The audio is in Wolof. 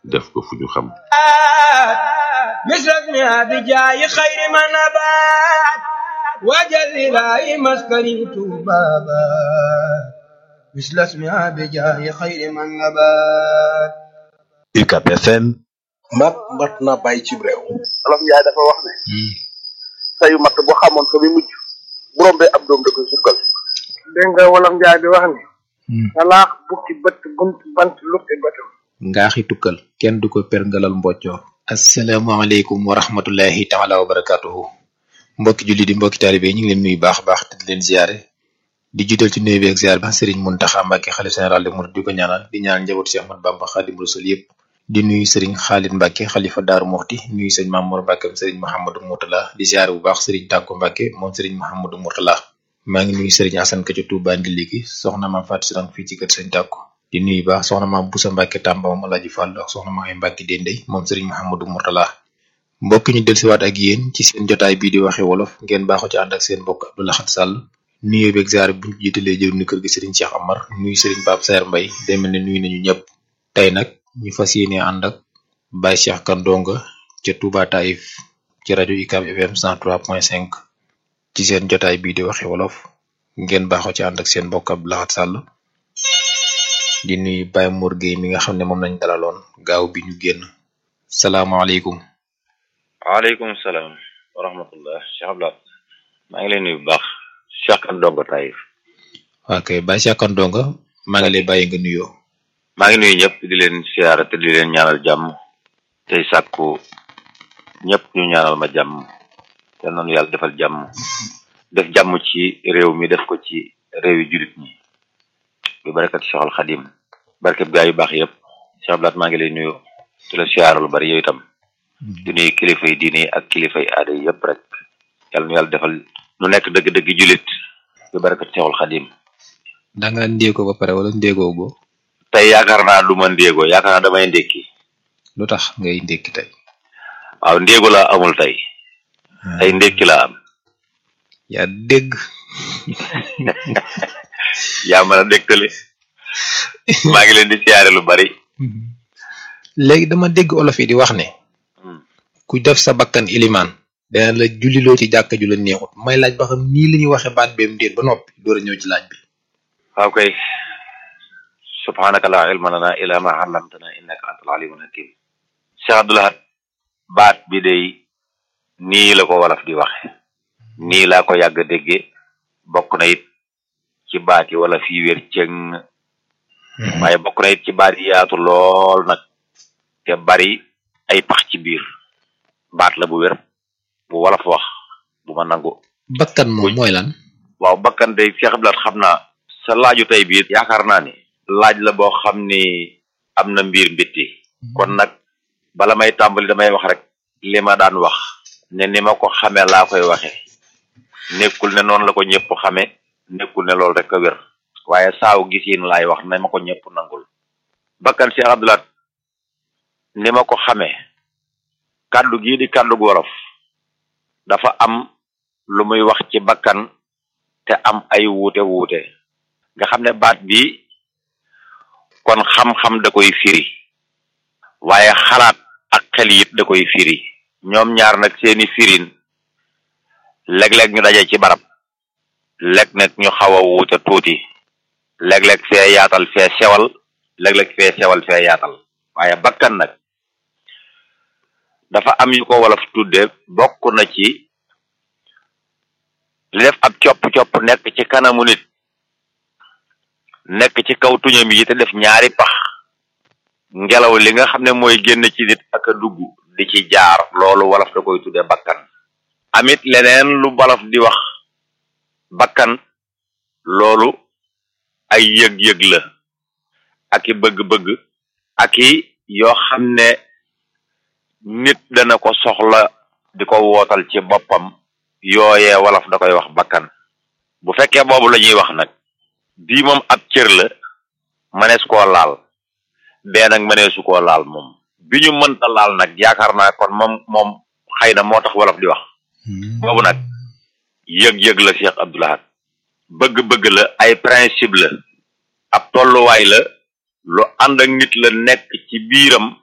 def ko fu ñu xam مثل بجاي خير ما نبات وجل لا مسكن بابا مثل اسمها بجاي خير ما نبات UCAB FM mat mat na bàyyi ci réew olof njaay dafa wax ne sayu matt bu xamoon ko bi mujj bu rombee ab doom da koy sukkal dégg nga wolof njaay di wax ne salaax bukki bët bunt bant lukki bëtam ngaaxi tukkal kenn du ko perngalal mboccoor asalaamaaleykum wa rahmatullahi taala wa barakatuhu mbokki julli di mbokki taalibe ñu ngi leen nuyu baax baax te di leen ziare di jiital ci nuyu bi ak ziar ba sëriñ Muntaxa Mbàkke xalif général de Mouride di ko ñaanal di ñaanal njaboot Cheikh Ahmad Bamba Xaadim Rasul yëpp di nuyu sëriñ Xaalid Mbàkke xalifa Daaru Muxti nuyu sëriñ Mamour Mbàkke sëriñ Mouhamadou Mourtala di ziare bu baax sëriñ Tàkko Mbàkke moom sëriñ Mouhamadou Mourtala maa ngi nuyu sëriñ Asan Ka ca Tuubaa Ndilli gi soxna maam Fatou Sirang fii ci kër sëriñ Tàkko di nuyu baax soxna maam Busa Mbàkke Tàmba moom Alaaji Fàllu ak soxna maam ay Mbàkke Dendey moom sëriñ Mouhamadou Mourtala mbokk ñu dellusiwaat ak yéen ci seen jotaay bii di waxe wolof ngeen baaxoo ci ànd ak seen mbokk Abdou Lahad Sall nuyu beeg ziar bu ñu jiitalee jëru ni kër gi Serigne Cheikh Amar nuyu Serigne Pape Saer Mbaye day mel ne nuyu nañu ñëpp tey nag ñu fas yéene ànd ak Baye Cheikh Kandonga ca Touba Taïf ci rajo UCAB FM 103.5 ci seen jotaay bii di waxe wolof ngeen baaxoo ci ànd ak seen mbokk Abdou Lahad Sall di nuyu Baye Mour Gueye mi nga xam ne moom lañ dalaloon gaaw bi ñu génn salaamaaleykum. waaleykum salaam wa rahmatullah Cheikh Abdoulaye maa ngi lay nuyu bu baax Cheikh Kandonga Taïf ok Baye Cheikh Kandonga maa ngi lay bàyyi nga nuyoo. maa ngi nuyu ñëpp di leen siyaara te di leen ñaanal jàmm tey sàkku ñëpp ñu ñaanal ma jàmm te noonu yàlla defal jàmm def jàmm ci réew mi def ko ci réew yi jullit ñi bi barakat Cheikh al Xadim barkeb gaa yu baax yëpp Cheikh Abdoulaye maa ngi lay nuyu di la siyaara lu bari yow itam di nuyu kilifa yi diine ak kilifa yi aada yi yëpp rek yàlla nu yàlla defal nu nekk dëgg-dëgg jullit bi barakat Cheikhul Xadim da nga ndéego ba pare wala ndéegoo go tey yaakaar naa du ma ndéego yaakaar naa damay ndékki lu tax ngay ndékki tey waaw ndéego laa amul tey tey ndékki laa am yaa dégg yaa mën a dégtale maa ngi leen di siyaare lu bari léegi dama dégg olof yi di wax ne ku def sa bakkan ilimaan dana la julliloo ci jàkka ju la neexut may laaj ba xam nii la ñuy waxe baat beem déet ba noppi door a ñëw ci laaj bi waaw kay subhanaka la ilma lana ila ma allamtana innaka antal alimul hakim Cheikh Abdou Lahad baat bi day nii la ko wolof di waxe nii laa ko yàgg dégge bokk na it ci baat yi wala fii wér cëng waaye bokk na it ci baat yi yaatu lool nag te bari ay pax ci biir baat la bu wér bu wolof wax bu ma nangu bakkan moom mooy lan waaw bakkan day Cheikh Abdou Lahad xam naa sa laaju tey bii yaakaar naa ni laaj la boo xam ni am na mbir mbitti kon nag bala may tàmbali damay wax rek li ma daan wax ne ni ma ko xamee laa koy waxe nekkul ne noonu la ko ñëpp xame nekkul ne loolu rek a wér waaye saaw gisiin laay wax ne ma ko ñëpp nangul bakkan Cheikh Abdou Lahad ni ma ko xamee kàddu gii di kàddu gu wolof dafa am lu muy wax ci bakkan te am ay wuute wuute nga xam ne baat bi kon xam-xam da koy firi waaye xalaat ak xel yit da koy firi ñoom ñaar nag seeni firin léeg-léeg ñu daje ci barab léeg nag ñu xaw a wuute tuuti léeg-léeg fee yaatal fee sewal léeg-léeg fee sewal fee yaatal waaye bakkan nag dafa am yu ko wolof tudde bokk na ci li def ab copp-copp nekk ci kanamu nit nekk ci kaw tuñam yi te def ñaari pax ngelaw li nga xam ne mooy génn ci nit ak a dugg di ci jaar loolu wolof da koy tudde bakkan amit leneen lu wolof di wax bakkan loolu ay yëg-yëg la ak i bëgg-bëgg ak i yoo xam ne nit dana ko soxla di ko wootal ci boppam yooyee wolof da koy wax bakkan bu fekkee boobu la ñuy wax nag bii moom ab cër la mënees koo laal bee nag mëneesu koo laal moom bi ñu mënta laal nag yaakaar naa kon moom moom xëy na moo tax wolof di wax boobu nag yëg-yëg la Cheikh Abdou Lahad bëgg-bëgg la ay principe la ab tolluwaay la lu ànd ak nit la nekk ci biiram